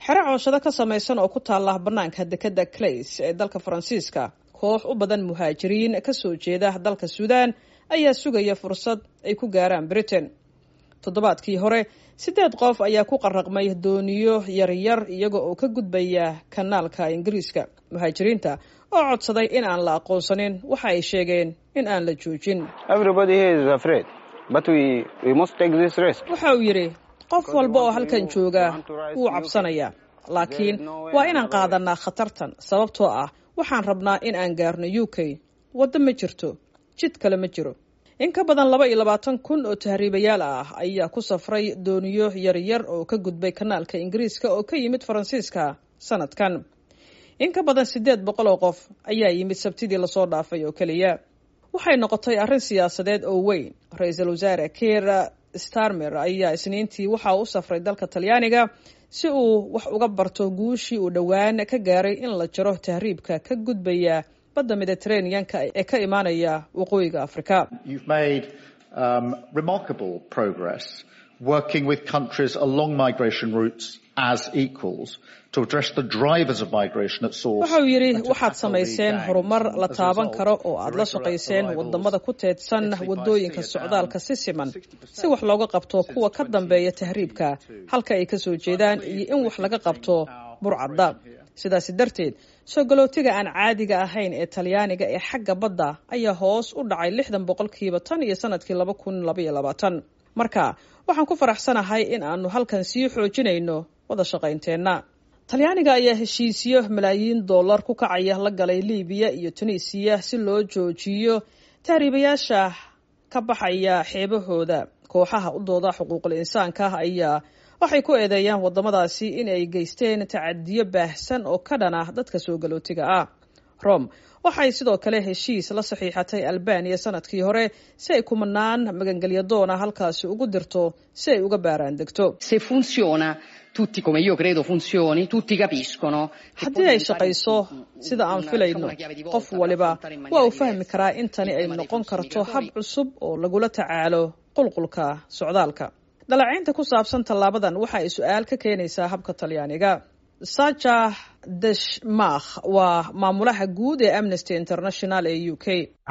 xero cooshado ka samaysan oo ku taalla bannaanka dekedda clays ee dalka faransiiska koox u badan muhaajiriin ka soo jeeda dalka suudaan ayaa sugaya fursad ay ku gaaraan britain toddobaadkii hore siddeed qof ayaa ku qaraqmay dooniyo yaryar iyaga oo ka gudbaya kanaalka ingiriiska muhaajiriinta oo codsaday in aan la aqoonsanin waxa ay sheegeen in aan la joojin waxa uu yidhi qof walba oo halkan jooga wuu cabsanayaa laakiin waa inaan qaadanaa khatartan sababtoo ah waxaan rabnaa in aan gaarno u k waddo ma jirto jid kale ma jiro in ka badan laba iyo labaatan kun oo tahriibayaal ah ayaa ku safray dooniyo yaryar oo ka gudbay kanaalka ingiriiska oo ka yimid faransiiska sanadkan in ka badan siddeed boqol oo qof ayaa yimid sabtidii lasoo dhaafay oo keliya waxay noqotay arrin siyaasadeed oo weyn ra-iisul wasaare keir starmer ayaa isniintii waxa uu u safray dalka talyaaniga si uu wax uga barto guushii uu dhowaan ka gaaray in la jaro tahriibka ka gudbaya badda mediterraneanka ee ka imaanaya waqooyiga afrika waxa uu yidhi waxaad samayseen horumar la taaban karo oo aad la shaqayseen wadamada ku teedsan wadooyinka socdaalka si siman si wax looga qabto kuwa ka dambeeya tahriibka halka ay kasoo jeedaan iyo in wax laga qabto burcadda sidaasi darteed soo galootiga aan caadiga ahayn ee talyaaniga ee xagga badda ayaa hoos u dhacay lixdan boqolkiiba tan iyo sanadkii laba kun labaiyo labaatan marka waxaan ku faraxsanahay in aanu halkan sii xoojinayno wada shaqaynteenna talyaaniga ayaa heshiisyo malaayiin dollar ku kacaya la galay libiya iyo tunisiya si loo joojiyo tahriibayaasha ka baxaya xeebahooda kooxaha u dooda xuquuqul insaanka ayaa waxay ku eedeeyaan wadamadaasi in ay geysteen tacadiyo baahsan oo ka dhana dadka soo galootiga ah rome waxay sidoo kale heshiis la saxiixatay albaniya sanadkii hore si ay kumanaan magangelya doona halkaasi ugu dirto si ay uga baaraan degto haddii ay shaqayso sida aan filayno qof waliba waa uu fahmi karaa in tani ay noqon karto hab cusub oo lagula tacaalo qulqulka socdaalka dhalacaynta ku saabsan tallaabadan waxa ay su-aal ka keenaysaa habka talyaaniga saja deshmakh waa maamulaha guud ee amnesty international ee u k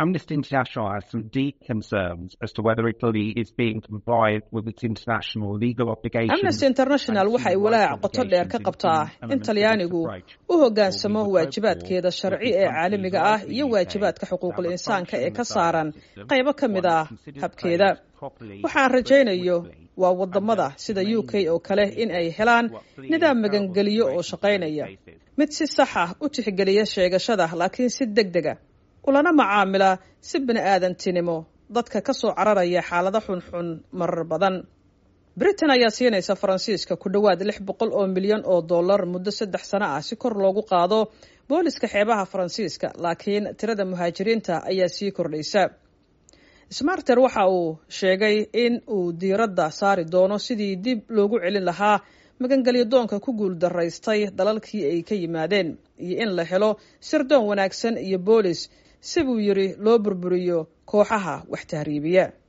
amnesty international waxay walaac qoto dheer ka qabtaa in talyaanigu u hoggaansamo waajibaadkeeda sharci ee caalamiga ah iyo waajibaadka xuquuqul insaanka ee ka saaran qaybo ka mid ah habkeeda waxaan rajaynayo waa wadamada sida u k oo kale in ay helaan nidaam magangeliyo oo shaqaynaya mid si sax ah u tixgeliya sheegashada laakiin si deg dega ulana macaamila si bini aadantinimo dadka ka soo cararaya xaalado xunxun marar badan britain ayaa siinaysa faransiiska ku dhowaad lix boqol oo milyan oo dollar muddo saddex sano ah si kor loogu qaado booliska xeebaha faransiiska laakiin tirada muhaajiriinta ayaa sii kordhaysa smarter waxa uu sheegay in uu diiradda saari doono sidii dib loogu celin lahaa magangelyo doonka ku guul daraystay dalalkii ay ka yimaadeen iyo in la helo sirdoon wanaagsan iyo boolis si buu yidhi loo burburiyo kooxaha wax tahriibiya